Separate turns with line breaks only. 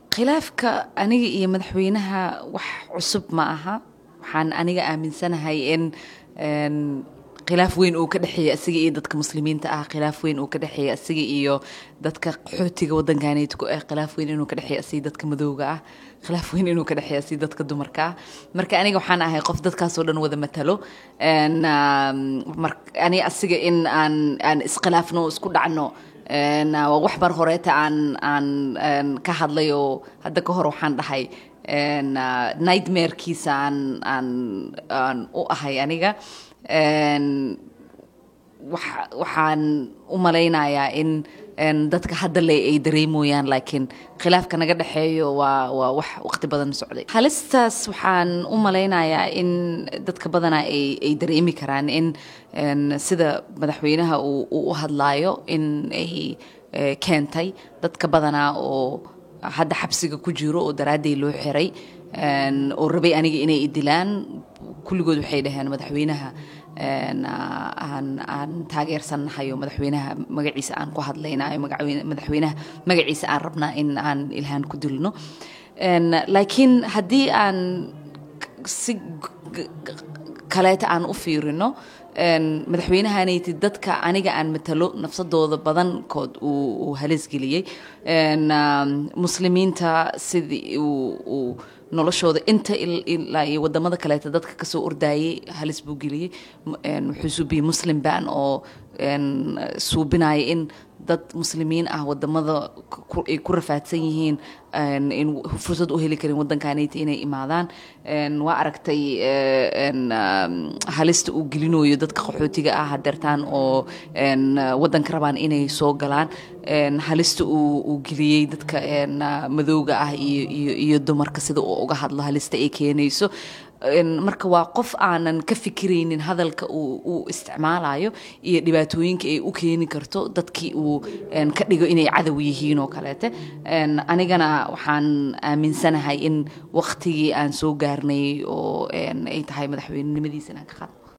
khilaafka aniga iyo madaxweynaha wax cusub ma aha waxaan aniga aaminsanahay in khilaaf weyn uu ka dhexeeya asiga iyo dadka muslimiinta ah khilaaf weyn uu ka dhexeeya asiga iyo dadka qaxootiga wadankaneyd ku ah khilaaf weyn inuu ka dhexeeya asiga dadka madowga ah khilaaf weyn inuu ka dhexeeya asiga dadka dumarka ah marka aniga waxaan ahay qof dadkaasoo dhan wada matalo ani asiga in aan aan iskhilaafno isku dhacno waa wax mar horeeta aan aan ka hadlay oo hadda ka hor waxaan dhahay nightmarekiisa aan aan aan u ahay aniga waxaan u malaynayaa in dadka hadda le ay dareemoyaan laakiin khilaafka naga dhexeeyo waa waa wax waqti badan socday halistaas waxaan u malaynayaa in dadka badanaa ay ay dareemi karaan in sida madaxweynaha uu u hadlaayo in ay keentay dadka badanaa oo hadda xabsiga ku jiro oo daraadday loo xiray oo rabay aniga inay idilaan kulligood waxay dhaheen madaxweynaha aan aan taageersannahay oo madaxweynaha magaciisa aan ku hadlaynayo madaxweynaha magaciisa aan rabnaa in aan ilhaan ku dilno laakiin haddii aan si kaleeta aan u fiirino madaxweynahanaytid dadka aniga aan matalo nafsadooda badankood uu halisgeliyey muslimiinta sidii uu noloshooda inta ilaa iyo wadamada kaleeta dadka kasoo ordayay halis buu geliyey wuxuu suubiyey muslim ban oo suubinaya in dad muslimiin ah wadamada ay ku rafaadsan yihiin in fursad u heli karin wadankanayta inay imaadaan waa aragtay halista uu gelinayo dadka qaxootiga ah hadeertaan oo wadanka rabaan inay soo galaan halista uu geliyey dadka madowga ah iyo dumarka sida uu uga hadlo halista ay keenayso marka waa qof aanan ka fikiraynin hadalka uu isticmaalayo iyo dhibaatooyinka ay u keeni karto dadkii uu ka dhigo inay cadow yihiin oo kaleete anigana waxaan aaminsanahay in waqtigii aan soo gaarnay oo ay tahay madaxweynenimadiisa inaan ka qaadno